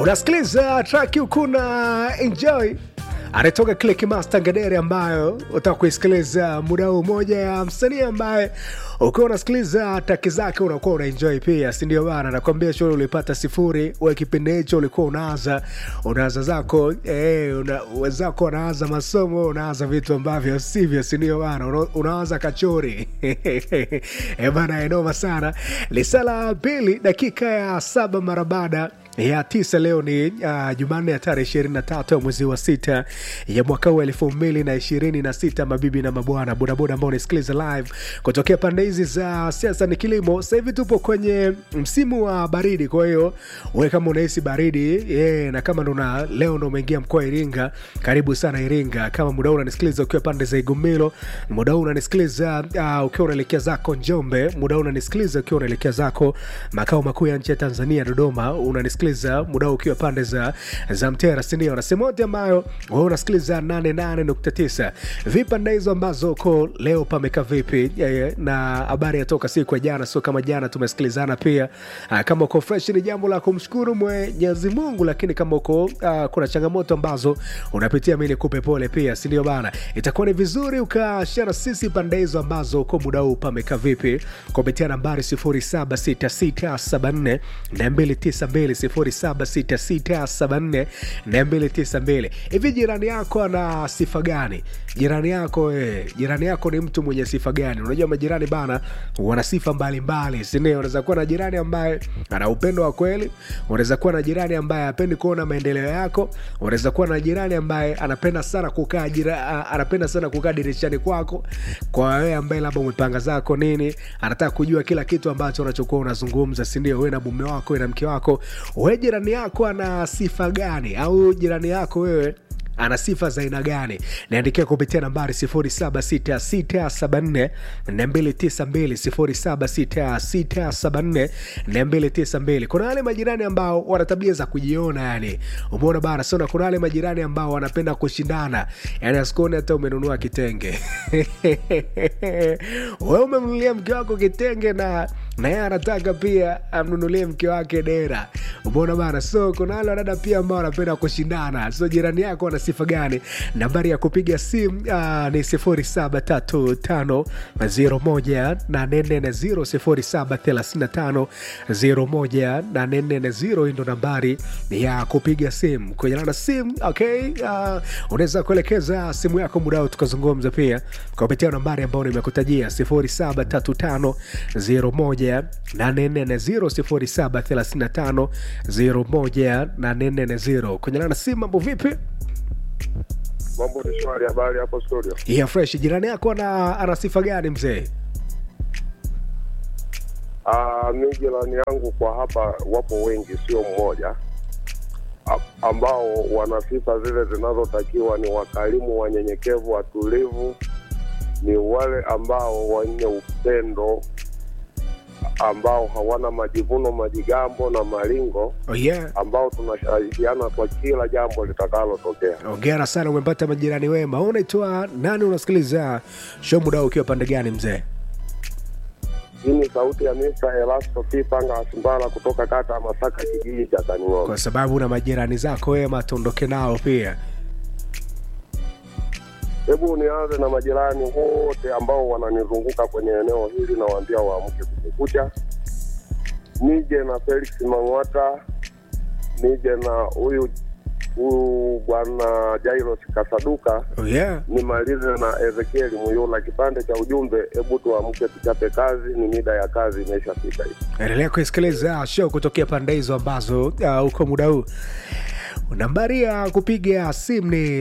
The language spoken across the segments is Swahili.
unasikiliza traki ukuna enjoy anatoka Click Master Ngedere ambayo utaka kuisikiliza muda huu, moja ya msanii ambaye ukiwa unasikiliza taki zake unakuwa unaenjoy pia, si ndio bana? Nakwambia shule ulipata sifuri, we kipindi hicho ulikuwa unaanza unaanza zako eh, una, wenzako wanaanza masomo, unaanza vitu ambavyo sivyo, si ndio bana? Una, unaanza kachori eh bana, enoma sana. Lisala pili dakika ya saba mara baada ya tisa leo ni uh, Jumanne ya tarehe ishirini na tatu ya mwezi wa sita ya mwaka huu elfu mbili na ishirini na sita. Mabibi na mabwana, bodaboda ambao unasikiliza live kutokea pande hizi za siasa ni kilimo. Sasa hivi tupo kwenye msimu wa baridi, kwa hiyo we kama unahisi baridi yeah, na kama ndo leo ndo umeingia mkoa wa Iringa, karibu sana Iringa. Kama muda huu unanisikiliza ukiwa pande za Igumilo, muda huu unanisikiliza uh, ukiwa unaelekea zako Njombe, muda huu unanisikiliza ukiwa unaelekea zako makao makuu ya nchi ya Tanzania, Dodoma, unanisikiliza muda huu ukiwa pande za, za Mtera, sindio? Na sehemu yote ambayo wewe unasikiliza 88.9 vipande hizo ambazo uko leo pameka vipi? Na habari yatoka siku ya jana, sio kama jana tumesikilizana pia. Kama uko fresh, ni jambo la kumshukuru Mwenyezi Mungu, lakini kama uko uh, kuna changamoto ambazo unapitia, mimi nikupe pole pia, sindio bana? Itakuwa ni vizuri ukashare sisi pande hizo ambazo uko muda huu pameka vipi, kupitia nambari 076674 292 0766742292. Hivi jirani yako ana sifa gani? Jirani yako eh, jirani yako ni mtu mwenye sifa gani? Unajua majirani bana wana sifa mbalimbali, si ndio? Unaweza kuwa na jirani ambaye ana upendo wa kweli, unaweza kuwa na jirani ambaye hapendi kuona maendeleo yako, unaweza kuwa na jirani ambaye anapenda sana kukaa jira, anapenda sana kukaa dirishani kwako, kwa wewe ambaye labda umepanga zako nini, anataka kujua kila kitu ambacho unachokuwa unazungumza, si ndio? Wewe na mume wako, wewe na mke wako, wewe jirani yako ana sifa gani? Au jirani yako wewe ana sifa za aina gani? Niandikia kupitia nambari 076674 292 076674 Kuna wale majirani ambao wana tabia za kujiona, yani umeona bana sona. Kuna wale majirani ambao wanapenda kushindana, yani asikuone hata umenunua kitenge wewe umemnunulia mke wako kitenge na na yeye anataka pia amnunulie mke wake dera, umeona bana. So kuna wale wadada pia ambao wanapenda kushindana. So jirani yako ana sifa gani? Nambari ya kupiga simu uh, ni 0735018440 0735018440. Hii ndo nambari ya kupiga simu kwenye na simu. Okay, uh, unaweza kuelekeza simu yako mudao, tukazungumza pia kupitia nambari ambayo nimekutajia 073501 0735018440 kwenye na simu. Mambo vipi? Mambo ni shwari. Habari hapo studio? Yeah, fresh. Jirani yako ana, ana sifa gani mzee? Ah, mi jirani yangu kwa hapa wapo wengi, sio mmoja, a- ambao wana sifa zile zinazotakiwa. Ni wakarimu, wanyenyekevu, watulivu, ni wale ambao wenye upendo, ambao hawana majivuno, majigambo na malingo, Oh, yeah. ambao tunashirikiana kwa kila jambo litakalotokea. Ongera sana, umepata majirani wema. Wewe Unaitwa nani? Unasikiliza show muda huu ukiwa pande gani mzee? Hii ni sauti ya Mr. Elasto P. Panga Asimbala kutoka kata ya Masaka, kijiji cha Kaning'ombe. Kwa sababu una majirani zako wema, tuondoke nao pia. Hebu nianze na majirani wote ambao wananizunguka kwenye eneo hili, nawaambia waamke kumekucha. Nije na Felix Mang'wata, nije na huyu huyu bwana Jairos Kasaduka, Oh, yeah. nimalize na Ezekieli Muyula. Kipande cha ujumbe, hebu tuamke tuchape kazi, ni mida ya kazi imeshafika hivi. Endelea kusikiliza show kutokea pande hizo ambazo uh, uko muda huu. Nambari ya kupiga simu ni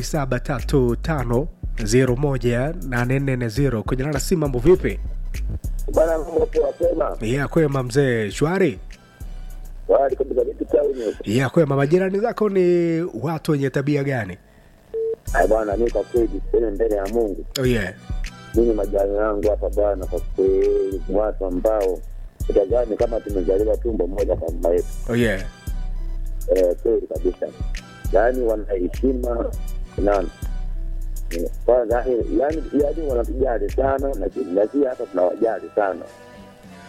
0735018440 kwenye nana simu. Mambo vipi? Bwana mambo poa tena. Ya kwema mzee, shwari Wali kabisa vipi tauni? ya kwema. Majirani zako ni watu wenye tabia gani? Ai bwana mimi kwa kweli sema mbele ya Mungu. Oh, yeah. Mimi majani yangu hapa bwana kwa kweli ni watu ambao utazani kama tumezaliwa tumbo moja kwa mama yetu. Oh, yeah. Eh, kweli kabisa. Yaani wana heshima na Eh, kwanza yani yani yani wanatujali sana lakini lakini hata tunawajali sana.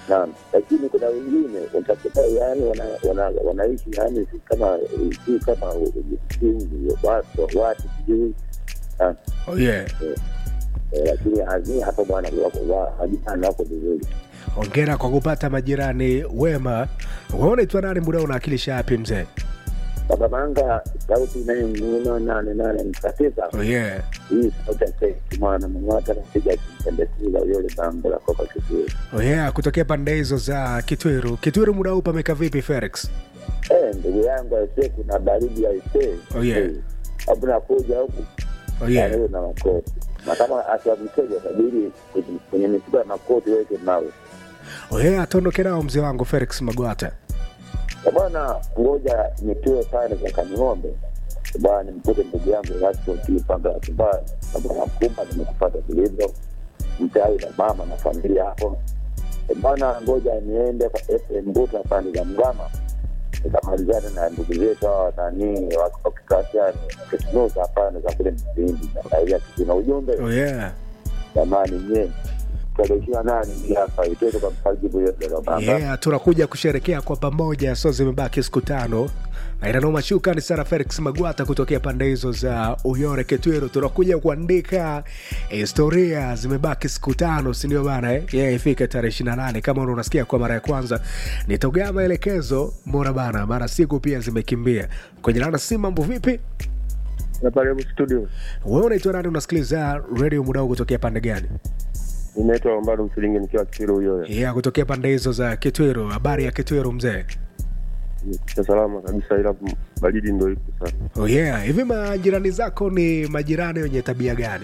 naam. Lakini kuna wengine utakuta yani wana, wana, wanaishi yani si kama si kama si watu watu sijui Ah, oh yeah. eh, lakini azii hapo bwana wako wa- majirani wako vizuri. ongera kwa kupata majirani wema waonaitwa nani muda unaakilisha yapi mzee Baba Manga, sauti inayomnuna nane nane nukta tisa. oh yeah. Hii sauti ya Seki mwana Mang'ata napiga kimpendekeza yule bango la kopa kizuri. Oh yeah, kutokea pande hizo za kitwiru kitwiru muda huu pameka vipi felix Eh, ndugu yangu aisee, kuna baridi aisee. Oh, yeah. Eh, Hapo nakuja huku oh yeah. anawe na makoti na kama akiwa mteja tabiri kwenye misiba ya makoti weke mawe oh yeah, tuondoke nao mzee wangu felix magwata Eh, bwana, ngoja nitoe pale za Kaning'ombe bwana, nimkute ndugu yangu Raspopanga ya Kibaya na bwana Kumba, nimekupata vilivyo mtai na mama na familia hapo Eh, bwana, ngoja niende kwa FM Mbuta pande za Mgama nikamalizana na ndugu zetu hawa nani wakikasiani kisnusa pande za kule Msindi na raia kizina ujumbe oh yeah. jamani, nye tarehe ishirini na nane hii hapa itoke kwa mkajibu yote Baba. yeah, tunakuja kusherekea kwa pamoja so zimebaki siku tano na inanoma shukrani sana felix magwata kutokea pande hizo za uyore ketwero tunakuja kuandika historia zimebaki siku tano sindio bana eh? yeah, ifike tarehe 28 kama una- unasikia kwa mara ya kwanza nitogea maelekezo mora bana mara siku pia zimekimbia kwenye lana si mambo vipi na pale studio wewe unaitwa nani unasikiliza redio mudao kutokea pande gani inaitwa Lombardo Msilingi nikiwa Kitiro huyo yeah, kutokea pande hizo za kitwero habari ya kitwero mzee cha salama kabisa, ila baridi ndo ipo sana. oh yeah. hivi majirani zako ni majirani wenye tabia gani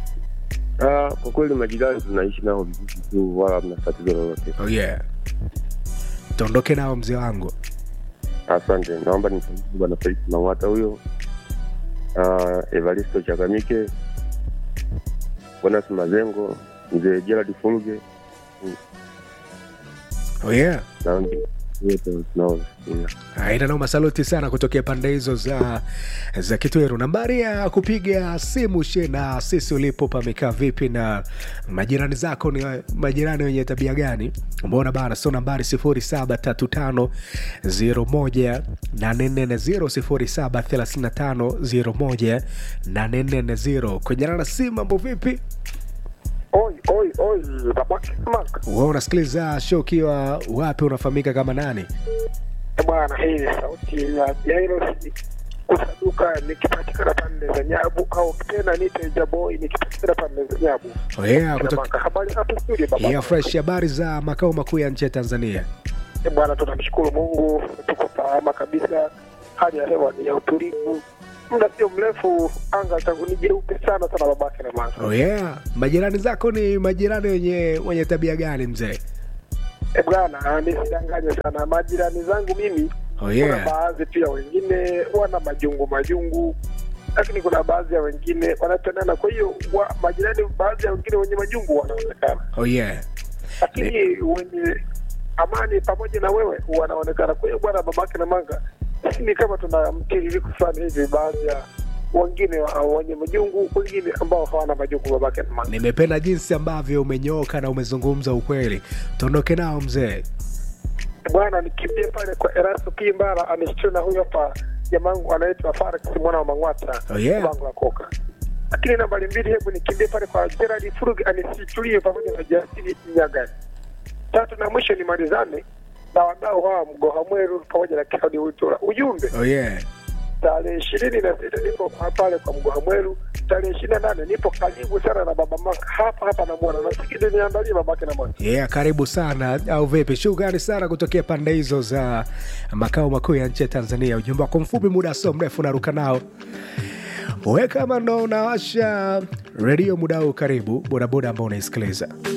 Ah, kwa kweli majirani tunaishi nao vizuri tu, wala hamna tatizo lolote. oh yeah. tuondoke nao mzee wangu Asante, naomba nimsaidie bwana Felix Mang'ata huyo, Ah, Evaristo Chagamike, Bonas Mazengo, mzee Gerald Fulge oh yeah. na wengine wote tunaosikiliza. aina noma saluti sana kutokea pande hizo za za kitweru nambari ya kupiga simu she na sisi ulipo pamekaa vipi na majirani zako ni majirani wenye tabia gani mbona bana so nambari 0735 0735 kwenye nana simu mambo vipi Oi, oi, oi, babake Mark. wa unasikiliza show ukiwa wapi unafahamika kama nani Eh, Bwana, hii ni sauti ya Jairos kusaduka nikipatikana pande za Nyabu au tena nite Jaboi nikipatikana pande za Nyabu. oh yeah, Kina kutoka maka habari hapo studio baba. yeah, fresh habari za makao makuu ya nchi ya tanzania Eh, Bwana, tunamshukuru Mungu tuko salama kabisa. Hali ya hewa ni ya utulivu. Muda sio mrefu anga tangu ni jeupe sana sana babake na mama. oh yeah. majirani zako ni majirani wenye wenye tabia gani mzee Eh, bwana, nisidanganye sana majirani zangu mimi oh kuna yeah. baadhi pia wengine wana majungu majungu lakini kuna baadhi ya wengine wanapendana kwa hiyo wa, majirani baadhi ya wengine wenye majungu wanaonekana oh yeah. lakini wenye amani pamoja na wewe wanaonekana kwa hiyo bwana babake na manga ni kama tuna mtiririko fulani hivi baadhi ya wengine wa- wenye majungu wengine ambao hawana majungu babake na manga nimependa jinsi ambavyo umenyooka na umezungumza ukweli tuondoke nao mzee bwana nikimbie pale kwa Erasto Kimbara anishtue na huyo hapa jamangu anaitwa Farex mwana wa Mang'wata Oh, yeah. bango la koka. Lakini nambari mbili, hebu nikimbie pale kwa Gerald Furug anisitulie pamoja na Jasiri Nyagani. Tatu na mwisho nimalizane na wadau hawa Mgoha Mweru pamoja na Claudi Witura. Ujumbe oh yeah. tarehe ishirini na sita nipo pa- pale kwa Mgoha Mweru, tarehe ishirini na nane nipo karibu sana na baba Maka hapa hapa namwona, nasikidi niandalie babake na mwana yeah, karibu sana au vipi shukrani sana kutokea pande hizo za makao makuu ya nchi ya tanzania ujumbe wako mfupi muda sio mrefu naruka nao we kama ndo unawasha redio muda huu karibu bodaboda ambao unaisikiliza